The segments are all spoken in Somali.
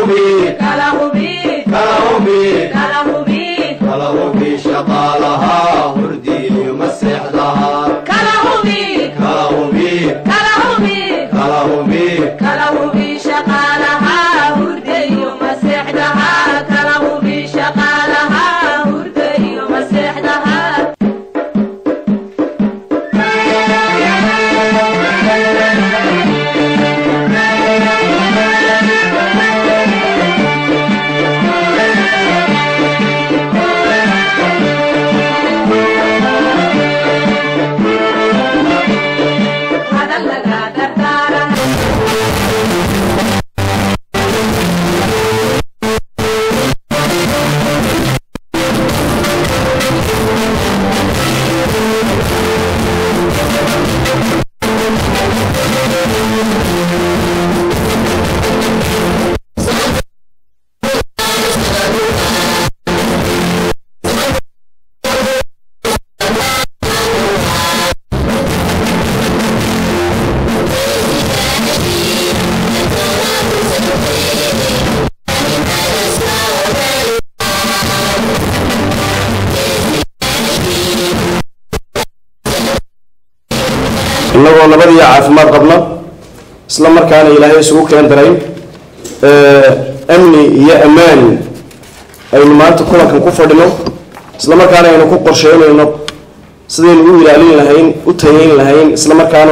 hubi kala hubi kala hubi kala hubi kala hubi shaqaalaha hurdiyo maseexdaha kala hubi kala hubi kala hubi kala hubi kala hubi shaqaalaha hurda iyo maseexdaha kala hubi shaqaalaha hurda iyo maseexdaha hadal laga dardaaran innagoo nabadiyo caafimaad qabna isla markaana ilaahay isugu keen daray amni iyo ammaan aynu maanta kulankan ku fadhino isla markaana aynu ku qorsheynayno sidaynu u ilaalin lahayn u tayeyn lahayn isla markaana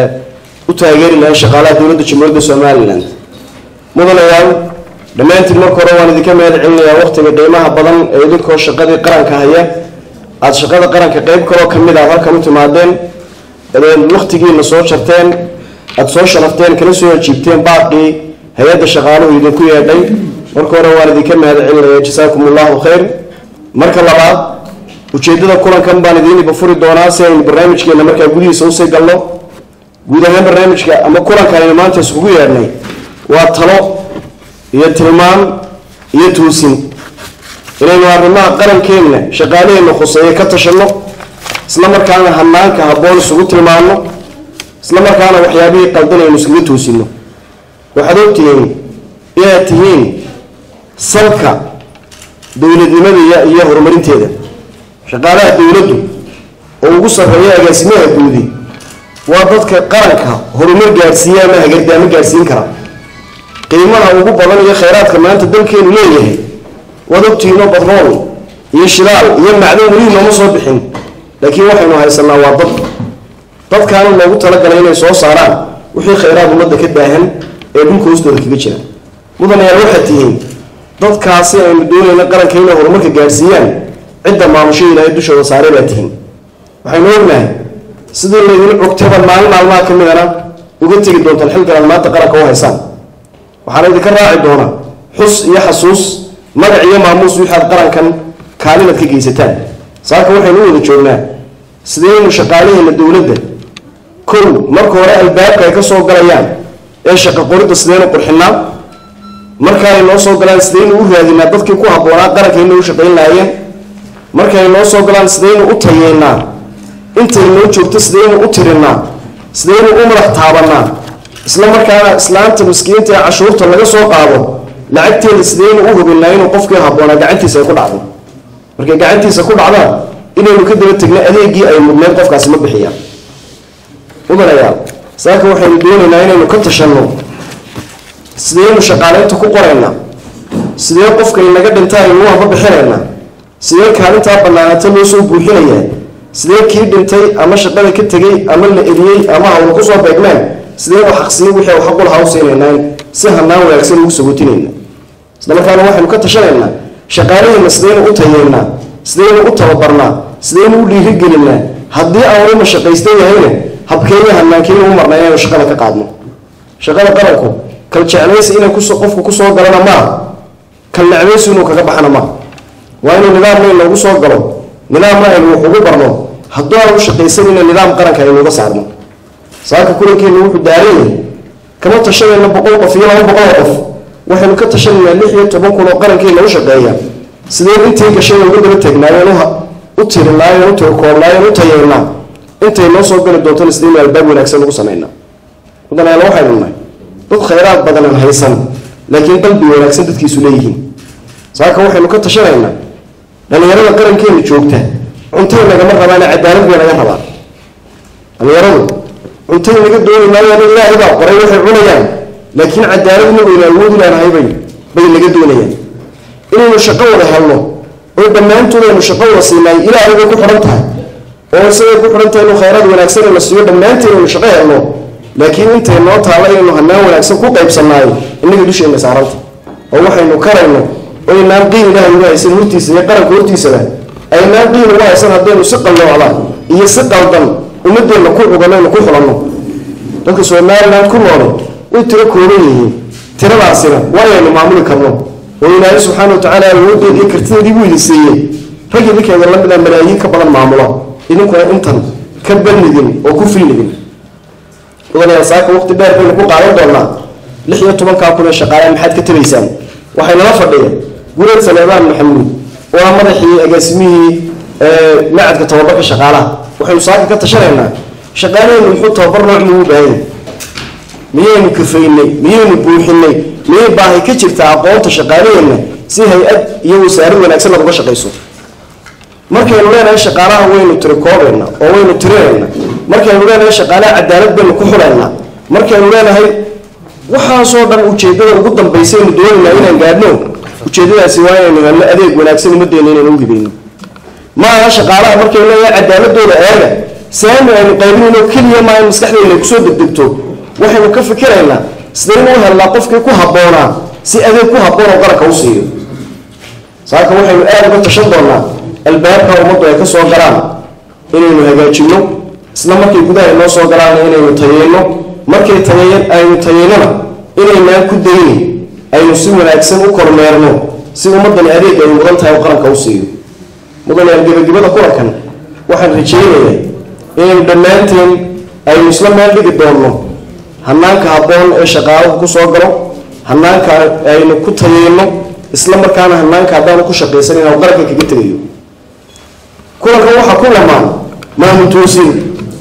u taageeri lahayn shaqaalaha dowladda jamhuuriyadda somalilan mudanayaal dhammaantiin marka hore waan idinka mahad celinayaa waqtiga qiimaha badan ee idinkoo shaqadii qaranka haya aada shaqada qaranka qeyb kaloo kamid ah halkan u timaadeen eed waktigiina soo jarteen aada soo sharafteen kala soo ajiibteen baaqii hay-adda shaqaaluhu idinku yeedhay marka hore waan idinka mahad celinaya jasaakum allahu khayr marka labaad ujeedada kulankan baan idiin ibafuri doonaa si aynu barnaamijkeena markaa gudihiisa usii galno guud ahaan barnaamijka ama kulanka aynu maanta iskugu yeedhnay waa talo iyo tilmaan iyo tuusin inaynu arrimaha qarankeenna shaqaalaheenna khuseeye ka tashanno isla markaana hanaanka habboon isugu tilmaano isla markaana waxyaabihii qaldan aynu iskaga toosino waxaad ogtihiin inaad tihiin salka dowladnimada iyo iyo horumarinteeda shaqaalaha dowladdu oo ugu sarreeya agaasimaha guudi waa dadka qaranka horumar gaadhsiiya ama hagardaamo gaadhsiin kara qiimaha ugu badan iyo khayraadka maanta dalkeenu leeyahay waad ogtihiinoo badrool iyo shidaal iyo macdan weli nooma soo bixin laakiin waxaynu haysanaa waa dad dadkaana loogu talagalay inay soo saaraan wixii khayraad ummadda ka daahan ee dhulka hoostooda kaga jira mudanayaal waxaad tihiin dadkaasi aynu doonayna qaranka inay horumarka gaadhsiiyaan cidda maamusho ilaahay dushooda saaray baa tihiin waxaynu ognahay sidii laydin cogtaba maalin maalmaha ka midana uga tegi doontaan xilgalaad maanta qaranka u haysaan waxaana idinka raaci doonaa xus iyo xasuus magac iyo maamuus wixaad qarankan kaalinaad ka geysataan saaka waxaynu u wada joognaa sideynu shaqaalaheena dowladda kow marka hore albaabka ay ka soo galayaan ee shaqo qoridda sideynu qurxinaa marka ay noo soo galaan sideynu u raadinaa dadkii ku habboonaa qarankaina u shaqayn lahaayeen marka ay noo soo galaan sideynu u tayeynaa intay noo joogto sideynu u tirinaa sideynu u madax taabanaa isla markaana islaanta miskiinta ee cashuurta laga soo qaado lacagteeda sideynu u hubinaa inuu qofkii habboonaa gacantiisa ay ku dhacdo markay gacantiisa ku dhacdaan inaynu ka daba tegno adeegii ay mudneed qofkaasi ma bixiyaan mudanayaal saaka waxaynu doonaynaa inaynu ka tashanno sideynu shaqaaleynta ku qoraynaa sidee qofka inaga dhinta aynu waba bixinaynaa sidee kaalintaa banaanaata loo soo buuxinayaa sidee kii dhintay ama shaqada ka tegey ama la eriyey ama hawla kusoo beegmeen sideynu xaqsiin wixii xaqul hawseynaynaa si hanaan wanaagsan ugu sagotinayna isla markaana waxaynu ka tashanaynaa shaqaalaheena sideynu u tayeynaa sideynu u tababarnaa sideynu u dhiirigelinaa haddii aanu mashaqaystan yahayna habkeenya hanaankeena u marnaa inaynu shaqada ka qaadno shaqada qaranku kal jeclaysi inay kus qofku kusoo galana maaha kal necbaysi inuu kaga baxana maaha waa inuu nidaamna inoogu soo galo nidaamna aynu wax ugu barno hadduu aan u shaqaysanayna nidaam qaranka aynuuga saarno saaka kulankeenu wuxuu daaran yahay kama tashanayna boqol qof iyo laba boqol qof waxaynu ka tashanaynaa lix iyo toban kun oo qarankeena u shaqeeya sideen intii gashay uga daba teegnaayeen u tirinaayeen u tirkoobnaayeen u tayeynaa intay noo soo gali doontona sideynu albaab wanaagsan ugu samaynaa mudanayaal waxaynu nahay dad khayraad badanan haysan laakiin qalbi wanaagsan dadkiisu leeyihiin saaka waxaynu ka tashanaynaa dhalinyarada qarankeena joogta cuntay nagama rabaane cadaalad bay naga rabaan dhalinyaradu cuntay naga dooni maayaan ilaahay baa qoray waxay cunayaan laakiin cadaalad inagaynu awoodi laanahay bay bay naga doonayaan inaynu shaqo wada helno oo dhammaantood aynu shaqo wada siinaay ilaahay bay ku xidhan tahay oo isagay ku xidhan tahay inuu khayraad wanaagsan ina siiyo dhammaanteen aynu shaqo helno laakiin intay noo taalla inaynu hanaan wanaagsan ku qaybsanaayo innaga dusheenna saaranta oo waxaynu karayno oo aynaan qiin ilaahay uga haysan hortiisa iyo qaranka hortiisaba aynaan qiin uga haysan haddaynu si qalloocda iyo si qaldan ummadeenna ku cuganaynu ku xulanno dadka somaliland ku noole way tiro kooban yihiin tiradaasina waa aynu maamuli karno oo ilaahay subxaana wa tacaala awoodeed iyo kartideedii buu idin siiyey rag idinkeeda lamida malaayiin ka badan maamula idinkuna intan ka balnidin oo ku filnidin mudanayaa saaka waqti dheer baynu ku qaadan doonaa lix iyo tobankaa kun ee shaqaalaha maxaad ka tabaysaan waxay nala fadhiyeen gureed saleebaan maxamuud oo ah madaxii agaasimihii macadka tababarka shaqaalaha waxaynu saaka ka tashanaynaa shaqaalaheennu muxuu tababar nooc muu u baahan yahay miyaynu kafaynay miyaynu buuxinay miyay baahi ka jirtaa aqoonta shaqaalaheenna si hay-ad iyo wasaarad wanaagsan aad uga shaqayso markaynu leenahay shaqaalaha waynu tirikoobayna oo waynu tirinayna markaynu leenahay shaqaalaha cadaalad baynu ku xulaynaa markaynu leenahay waxaasoo dhan ujeedada ugu dambaysaynu doonaynaa inaan gaadhno ujeedadaasi waa inaynu helno adeeg wanaagsan ummaddeena inaynu uhibayno ma aha shaqaalaha markaynu leeyahay cadaaladooda eega saami aynu qaybinayno keliya maa in maskaxdeena ay kusoo degdegto waxaynu ka fikiraynaa sidaynu u helnaa qofkii ku habboonaa si adeeg ku habboon oo qaranka u siiyo saaka waxaynu aada uga tashan doonaa albaabka ummaddu ay ka soo galaan inaynu hagaajinno isla markay gudaha noo soo galaana inaynu tayeyno markay tayeyn aynu tayeynona inaynaan ku dayni aynu si wanaagsan u kormeerno si ummaddani adeeg ay mudan tahay oo qaranka u siiyo mudanayaal gebagabada kulankan waxaan rajaynayaa inaynu dhammaanteen aynu isla meel dhigi doonno hanaanka habboon ee shaqaaluhu ku soo galo hanaanka aynu ku tayeyno isla markaana hanaanka haddaanu ku shaqaysan inaan qaranka kaga tegayo kulankan waxaa ku lamaan maamul toosin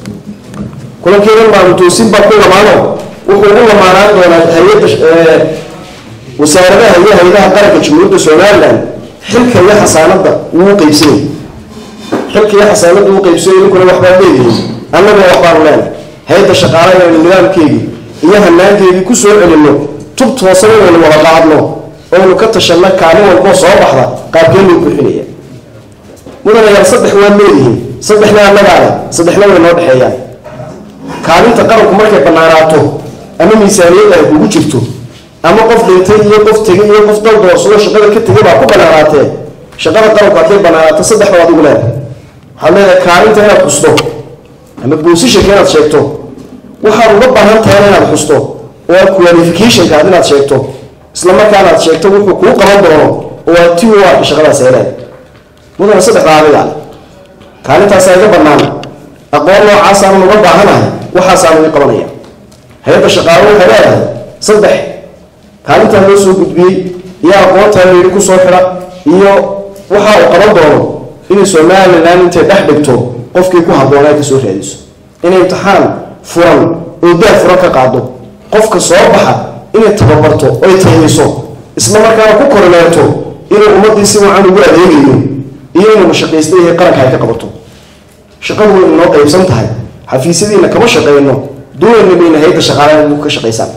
kulankeedan maamul toosin baa ku lamaano wuxuu u lamaanaan doonaa hay-adda wasaaradaha iyo hay-adaha qaranka jamhuuriyadda somaliland xilka iyo xasaanadda wuu qeybsanay xilka iyo xasaanadda wuu qeybsanay idinkuna waxbaa leedihiin annaguna waxbaanu leenahay hay-adda shaqaalaha inaynu nidaamkeedii iyo hanaankeedii ku soo celinno tub toosan inaynu wada qaadno oynu ka tashanno kaalin walboo soo baxda qaabkeen loo buuxinaya mudanayaal saddex waad leedihiin saddexna annagaale saddexna way noo dhexeeyaan kaalinta qaranku markay bannaanaato ama miisaaniyadda ay kugu jirto ama qof dhintay iyo qof tegay iyo qof dal doorsado shaqada ka tegay baa ku bannaanaatee shaqada qaranku hadday bannaanaato saddex baad ugu leedahay waxaad leedahay kaalinta inaad xusto ama boosishanka inaad sheegto waxaad uga baahan tahayna inaad xusto oo aad qualificationkaad inaad sheegto isla markaana aad sheegto wuxuu kuu qaban doono oo aad ti u arka shaqadaas heleen mudana saddexdaa adigaale kaalintaasa iga bannaan aqoon noocaasaanan uga baahanahay waxaasaan iga qabanaya hay-adda shaqaalo waxay leedahay saddex kaalintaa loo soo gudbiyey iyo aqoontaa layidhi ku soo xidha iyo waxa uu qaban doono inay somalilan intay dhex dhigto qofkii ku habboonaa ka soo raadiso inay imtixaan furan oo daah furan ka qaado qofka soo baxa inay tababarto oy tayayso isla markaana ku kormeerto inuu ummaddii si wacan ugu adeegayo iyo inuu mashaqaysta yahay qaranka ay ka qabato shaqadu way inoo qaybsan tahay xafiisyadiina kama shaqayno doonayna bayna hay-adda shaqaalaha ugu ka shaqaysaan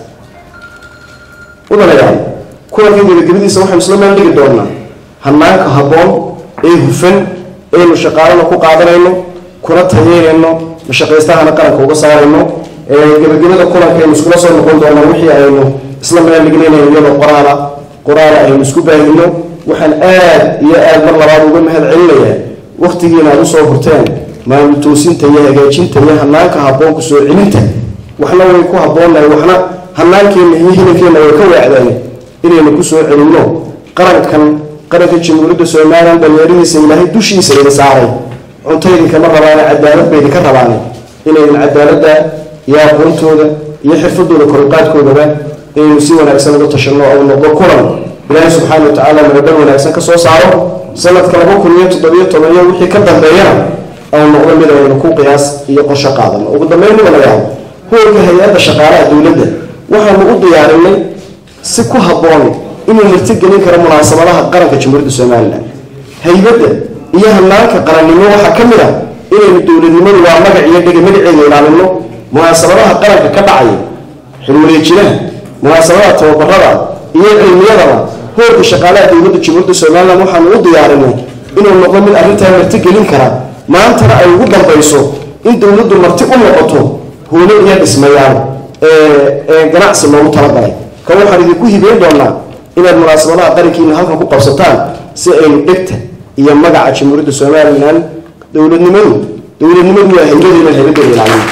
udanayaal kulanka gebagabadiisa waxaynu isla meel dhigi doonaa hanaanka habboon ee hufan aynu shaqaalana ku qaadanayno kuna tayeynayno mashaqaystahana qaranka uga saarayno gebagabada kulanka aynu iskula soo noqon doonaa wixii aynu isla meel dhignaynayo iyadoo qoraala qoraala aynu isku baahino waxaan aad iyo aad mar labaad uga mahad celinayaa waktigiina aad usoo hurteen maamul toosinta iyo hagaajinta iyo hanaanka habboon ku soo celinta waxna way ku habboonahay waxna hanaankeenna iyo hilankeenna way ka waacdeen inaynu ku soo celinno qarankan qaranka jamhuuriyadda somalilan dhalinyaradiisa ilaahay dushiisa idin saaray cunto idinkama rabaane cadaalad ba idinka rabaane inaydin cadaaladda iyo aqoontooda iyo xirfadooda koruqaadkoodaba inaynu si wanaagsan uga tashanno ou noqdo kulan ilaahay subxaana wa tacaala maradhan wanaagsan ka soo saaro sanadka laba kun iyo toddobiyo toban iyo wixii ka dambeeyana au noqdo mid aynu ku qiyaas iyo qorsho qaadano ugu dambeyn mudanayaal hoolka hay-adda shaqaalaha dowladda waxaanu u diyaarinay si ku habboon inuu martigelin karo munaasabadaha qaranka jamhuuriyadda somalilan haybadda iyo hanaanka qarannimo waxaa ka mid ah inaynu dowladnimadu waa magac iyo dhega magaceeda ilaalino munaasabadaha qaranka ka dhacaya xilwareejinaha munaasabadaha tababarada iyo cilmiyadaba hoorka shaqaalaha dowladda jamhuuriyadda somalilan waxaanu u diyaarinay inuu noqdo mid arrintaa martigelin kara maantana ay ugu dambayso in dowladdu marti u noqoto hoolo iyo dhismayaal ee ganacsi loogu talagalay kan waxaan idinku hibeyn doonaa inaad munaasabadaha qarankiina halkan ku qabsataan si aynu dhegta iyo magaca jamhuuriyadda somalilan dowladnimadu dowladnimadu waa haybadeena haybadeeda ilaalin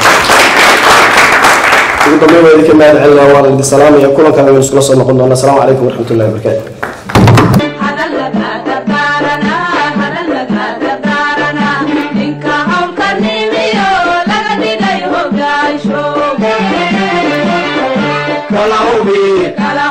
ugu dambeyn waa idinka mahad celinaa waan idin salaamaya kulankan aynu iskula soo noqon doonaa asalaamu calaykum waraxmat ullahi wabarakaatu hadalaga dardaarana hadalaga dardaarana ninka hawlka nimiyo laga dhigay hogaansho kala hubi kala